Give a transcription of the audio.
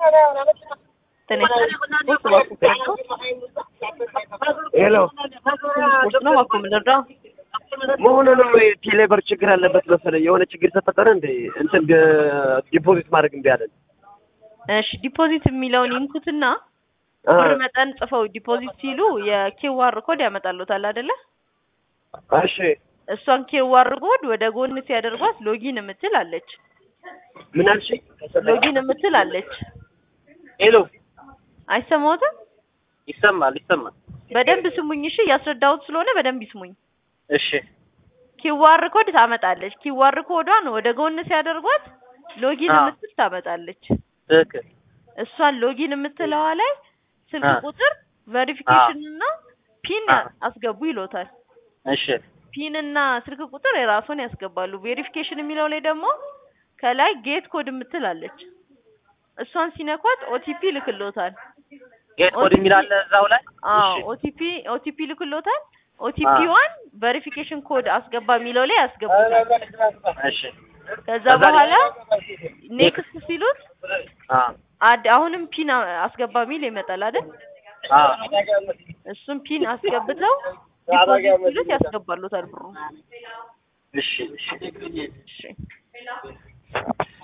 Tenés puesto bajo pecho. ሄሎ Puesto ነው ባኮ ምንድነው? መሆኑ ነው ቴሌብር ችግር አለበት መሰለኝ። የሆነ ችግር ተፈጠረ እንደ እንትን ዲፖዚት ማድረግ እምቢ አለን። እሺ ዲፖዚት የሚለውን ይንኩትና አ፣ ብር መጠን ጽፈው ዲፖዚት ሲሉ የኪዋር ኮድ ያመጣሉታል አይደለ? እሺ እሷን ኪዋር ኮድ ወደ ጎን ሲያደርጓት ሎጊን የምትል አለች። ምን አልሽ? ሎጊን የምትል አለች። ሄሎ አይሰማዎትም? ይሰማል ይሰማል። በደንብ ስሙኝ እሺ። እያስረዳሁት ስለሆነ በደንብ ይስሙኝ። እሺ ኪዋር ኮድ ታመጣለች። ኪዋር ኮዷን ወደ ጎን ሲያደርጓት ሎጊን አዎ። የምትል ታመጣለች። ትክክል። እሷን ሎጊን የምትለዋ ላይ ስልክ አ። ቁጥር ቬሪፊኬሽን እና ፒን አ። አስገቡ ይሎታል። እሺ ፒን እና ስልክ ቁጥር የራሱን ያስገባሉ። ቬሪፊኬሽን የሚለው ላይ ደግሞ ከላይ ጌት ኮድ የምትል አለች። እሷን ሲነኳት ኦቲፒ ልክሎታል። ጌት ኮድ የሚል አለ እዛው ላይ። አዎ እሺ ኦቲፒ ኦቲፒ ልክሎታል። ኦቲፒዋን ቬሪፊኬሽን ኮድ አስገባ የሚለው ላይ ያስገቡታል። እሺ ከዛ ከዛ በኋላ ኔክስት ኔክስት ሲሉት አ አድ አሁንም ፒን አ- አስገባ የሚል ይመጣል አይደል? አ እሱም ፒን አስገብተው ዲፖዚት ሲሉት ያስገባሉታል ብሩ። እሺ እሺ እሺ